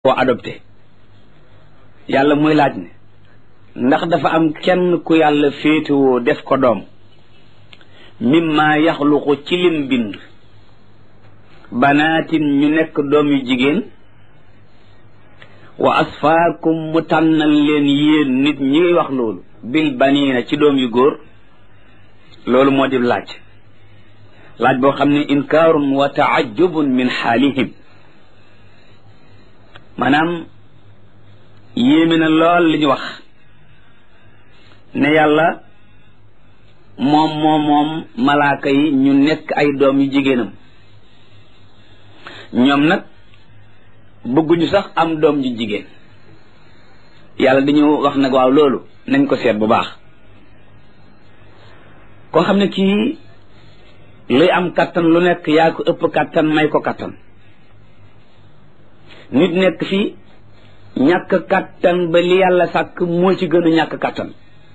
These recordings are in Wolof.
koo adopté yàlla muy laaj ne ndax dafa am kenn ku yàlla féetewoo def ko doom mimma yaxluqu ci lim bind banaatin ñu nekk doom yu jigéen wa asfaakum mu tànnal leen yéen nit ñi ngay wax loolu bil baniina ci doom yu góor loolu moo di laaj laaj boo xam ne inkaarun wa taajubun min xaalihim maanaam yéeme na lool li ñu wax ne yàlla moom moom moom malaaka yi ñu nekk ay doom yu jigéenam ñoom nag bëgguñu sax am doom ju jigéen yàlla dañu wax nag waaw loolu nañ ko seet bu baax koo xam ne kii luy am kattan lu nekk yaa ko ëpp kattan may ko kattan nit nekk fii ñàkk kattan ba li yàlla sàkk moo ci gën a ñàkk kattan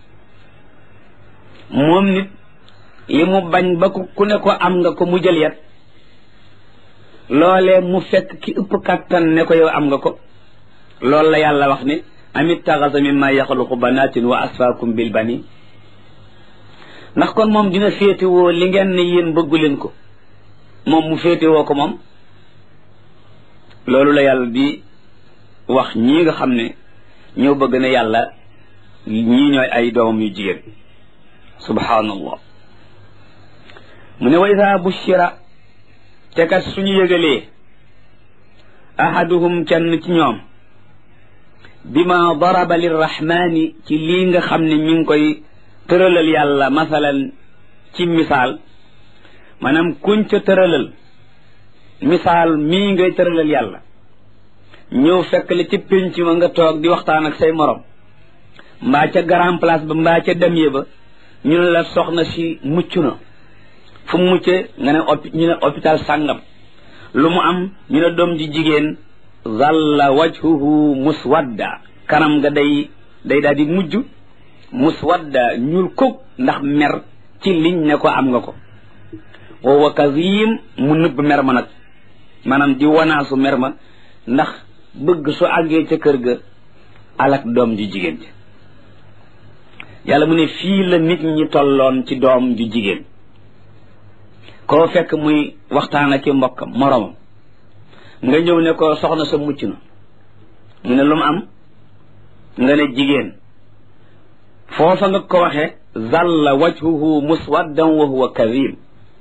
moom nit li mu bañ ba ku ne ko am nga ko mu jël yet loolee mu fekk ki ëpp kattan ne ko yow am nga ko loolu la yàlla wax ne amit taxasa mimma yaxluqu banatin wa asfaakum bil bani ndax kon moom dina féetewoo li ngeen ne yéen bëggu leen ko moom mu féetewoo ko moom loolu la yàlla di wax ñii nga xam ne ñoo bëgg ne yàlla ñii ñooy ay doomam yu jigéen subhaanallah mu ne wa ida bushira te kat suñu yëgalee ahaduhum kenn ci ñoom bima daraba lirrahmani ci lii nga xam ne mi ngi koy tëralal yàlla masalan ci misaal maanaam kuñ ca tëralal misaal mii ngay tëralal yàlla ñëw fekk la ci pénc ma nga toog di waxtaan ak say morom mbaa ca grand place ba mbaa ca demye ba ñu ne la soxna si mucc na fu mu muccee nga ne opi ñu ne hôpital sàngam lu mu am ñu ne doom ji jigéen zalla wajhuhu muswadda kanam nga day day daal di mujj muswadda ñuul kuk ndax mer ci liñ ne ko am nga ko wa kazim mu nëbb mer ma nag maanaam di wanaasu mer ma ndax bëgg su àggee ca kër ga alak doom ju jigéen ji yàlla mu ne fii la nit ñi tolloon ci doom ju jigéen koo fekk muy waxtaan ak i mbokkam moromam nga ñëw ne ko soxna sa mucc na mu ne lu mu am nga ne jigéen foofa nga ko waxe zalla wajhuhu muswaddan wa huwa kazim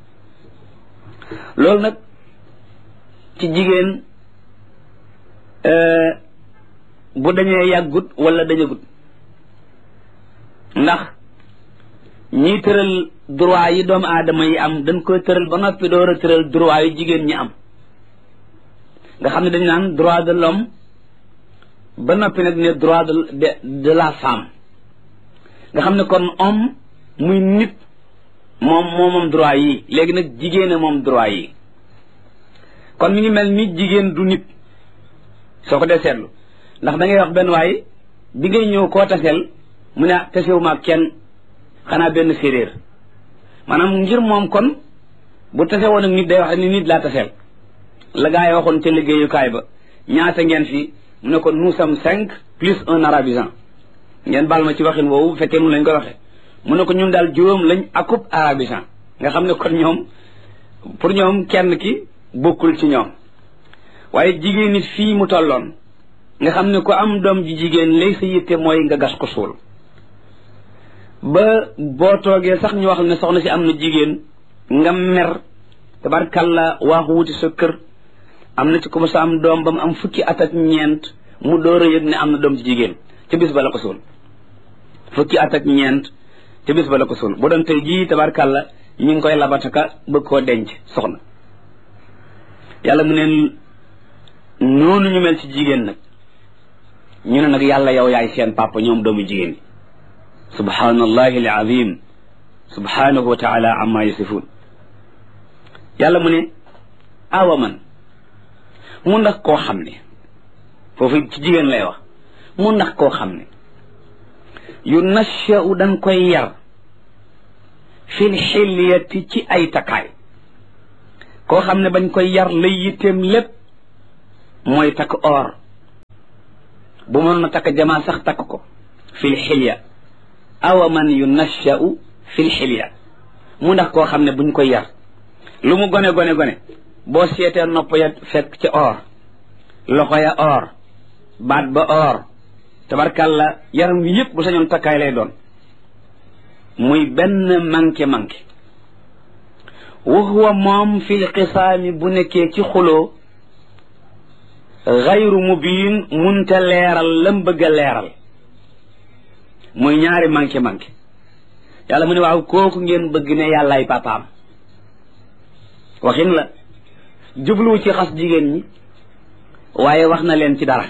loolu nag ci jigéen bu dañee yàggut wala dañagut ndax ñiy tëral droit yi doomu aadama yi am dañ koy tëral ba noppi door a tëral droit yi jigéen ñi am nga xam ne dañ naan droit de l'homme ba noppi nag ne droit de de la femme nga xam ne kon homme muy nit moom moo moom droit yi léegi nag jigéen moom droit yi kon mi ngi mel ni jigéen du nit soo ko dee seetlu ndax da ngay wax benn waay bi ngay ñëw koo taseel mu ne tasewu ma kenn xanaa benn séeréer maanaam ngir moom kon bu tase woon ak nit day wax ni nit laa taseel la gaa yi waxoon ca liggéeyukaay ba ñaata ngeen fi mu ne ko nous sommes cinq plus un arabisant ngeen baal ma ci waxin woowu bu fekkee nun lañ ko waxee mu ne ko ñun daal juróom lañ akub arabisant nga xam ne kon ñoom pour ñoom kenn ki bokkul ci ñoom waaye jigéen nit fii mu tolloon nga xam ne ku am doom ji jigéen lay sa yitte mooy nga gas ko suul ba boo toogee sax ñu wax ne soxna si am na jigéen nga mer tabarkalla waaxu wuti sa kër am na ci ku sa am doom ba mu am fukki at ak ñeent mu door a yëg ne am na doom ji jigéen ca bis ba la ko suul fukki at ak ñeent ca bis ba la ko suul bu doon tey jii tabarkalla ñu ngi koy labataka bëgg koo denc soxna yàlla mu neen noonu ñu mel ci jigéen nag ñu ne nag yàlla yow yaay seen papa ñoom doomu jigéen yi subhanallahi alazim subhanahu wa taala amma yasifun yàlla mu ne awa man mu ndax koo xam ne foofu ci jigéen lay wax mu ndax koo xam ne yu nashau dañ koy yar fil xilyati ci ay takkaay koo xam ne bañ koy yar lay yitteem lépp mooy takk or bu mënoon a takk jamaa sax takk ko fil xilya awa man yunashau fil xilya mu ndax koo xam ne buñ koy yar lu mu gone gone gone boo seetee nopp ya fekk ci or loxo ya or baat ba or tabarkàlla yaram wi yëpp bu sañoon takkaay lay doon muy benn manqué manqué wa huwa moom fil xisaami bu nekkee ci xuloo xayru mubiin munte leeral lam bëgg a leeral muy ñaari manqué manqué yàlla mu ne waaw kooku ngeen bëgg ne yàllaay papaam waxin la jubluwu ci xas jigéen ñi waaye wax na leen ci dara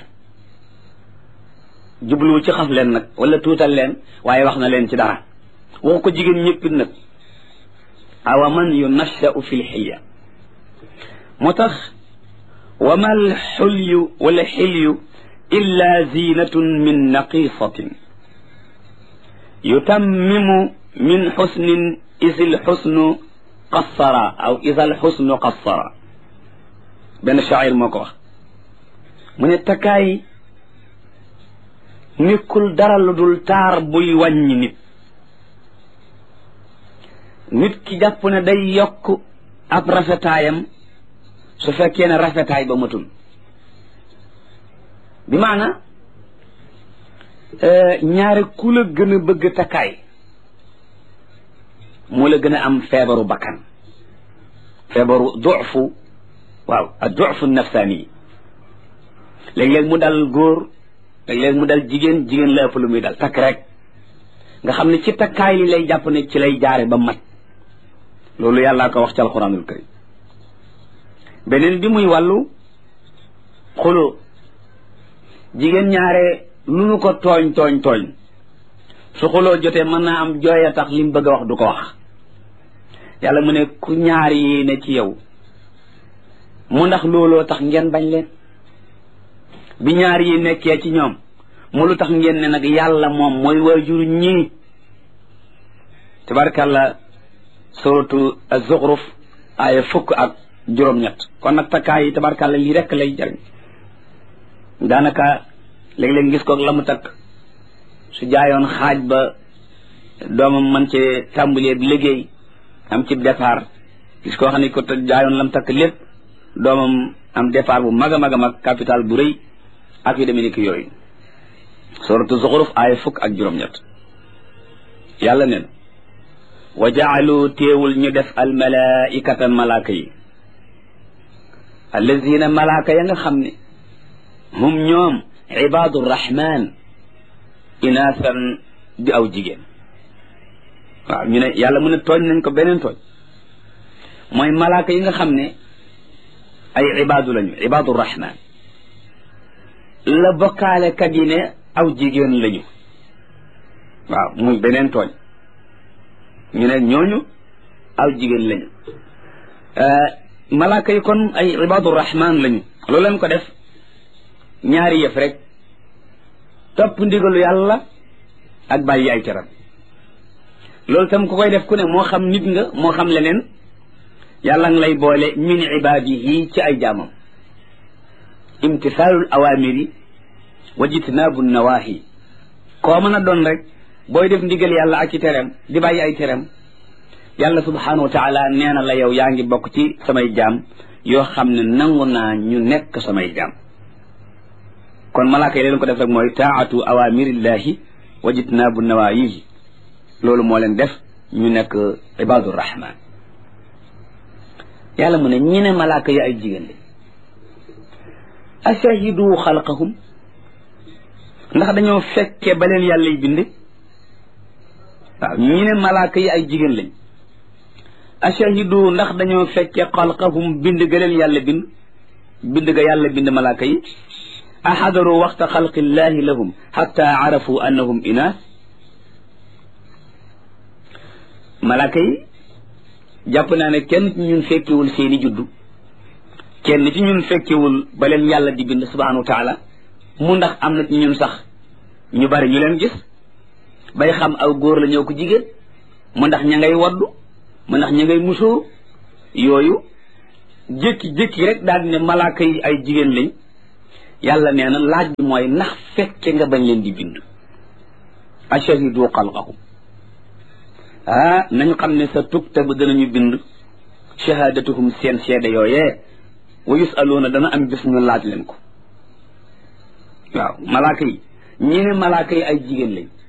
jubluwu ci xas leen nag wala tuutal leen waaye wax na leen ci dara waxu ko jigéen ñëppit nag awa man yunashau fi lxilya moo tax wa ma alxulyu wala xilyu illa zinatun min naqisatin yutammimu min xusnin is lxusnu qassara aw is alxusnu qassara benn shaacir moo ko wax mu ne takkaay nekkul dara lu dul taar buy wàññi nit nit ki jàpp ne day yokk ab rafetaayam su fekkee ne rafetaay ba matul bi maana ñaari ku la gën a bëgg takkaay moo la gën a am feebaru bakkan feebaru dufu waaw a dufu nafsaani yi léeg-léeg mu dal góor léeg-léeg mu dal jigéen jigéen la ëpp lu muy dal takk rek nga xam ne ci takkaay li lay jàpp ne ci lay jaare ba mat loolu yàllaa ko wax ci alxuraanul karim beneen bi muy wàllu xuloo jigéen ñaare lu nu ko tooñ tooñ tooñ su xuloo jotee mën naa am jooy a tax li mu bëgg a wax du ko wax yàlla mu ne ku ñaar yi ne ci yow mu ndax looloo tax ngeen bañ leen bi ñaar yi nekkee ci ñoom mu lu tax ngeen ne nag yàlla moom mooy waajur ñii tabarkàlla suratu az-Zukhruf aaya fukk ak juróom-ñett kon nag takkaay yi tabarkàlla lii rekk lay jariñ daanaka léeg-léeg ngis koog la mu takk su jaayoon xaaj ba doomam man ci tàmbalee liggéey am ci départ gis koo xam ne ko jaayoon lam takk lépp doomam am départ bu mag a mag a mag capital bu rëy ak yu demee ni ki yooyu suratu zuxruf aaya fukk ak juróom-ñett yàlla neen wa jaalu téewul ñu def al malaikata malaaka yi allazina malaaka ya nga xam ne hum ñoom ibaadu rahman inaasan di aw jigéen waaw ñu ne yàlla mu ne tooñ nañ ko beneen tooñ mooy malaaka yi nga xam ne ay ibaadu lañu ibaadu rahman la bokkaale kat yi ne aw jigéen lañu waaw muy beneen tooñ ñu ne ñooñu aw jigéen lañu malaaka yi kon ay ibaadu rahman lañu loolu lañ ko def ñaari yëf rek topp ndigalu yàlla ak bàyyi ay teram loolu tam ku koy def ku ne moo xam nit nga moo xam leneen yàlla nga lay boole min ibaadihi ci ay jaamam imtisaalul awaamiri wa jitnaabu nawaahi koo mën a doon rek booy def ndigal yàlla ak ci teram di bàyyi ay teram yàlla subhaanahu wa taala nee na la yow yaa ngi bokk ci samay jaam yoo xam ne nangu naa ñu nekk samay jaam kon malaaka yi leen ko def rek mooy taatu awamirillahi wa jitnaabu nawaayihi loolu moo leen def ñu nekk ibaadu rahman yàlla mu ne ñi ne malaaka yi ay jigéen lañ ashahidu xalqahum ndax dañoo fekke ba leen yàlla y bind waaw ñi ne malaaka yi ay jigéen lañ ashahidu ndax dañoo fekke xalqahum bind ga leen yàlla bind bind ga yàlla bind malaaka yi axadaru waxta xalqillahi lahum xatta arafu annahum inaas malaaka yi jàpp naa ne kenn ci ñun fekkewul seeni juddu kenn ci ñun fekkewul ba leen yàlla di bind subhanahu wa taala mu ndax am na ci ñun sax ñu bari ñu leen gis bay xam aw góor la ñëw ko jigéen mu ndax ña ngay waddu mu ndax ña ngay musóor yooyu jékki-jékki rek daal di ne malaaka yi ay jigéen lañ yàlla nee na laaj bi mooy ndax fekke nga bañ leen di bind ashahidu xalqahum ah nañ xam ne sa tuktabu danañu bind shahadatuhum seen seede yooyee wa yusaluuna dana am bis ñu laaj leen ko waaw malaaka yi ñi ne malaaka yi ay jigéen lañ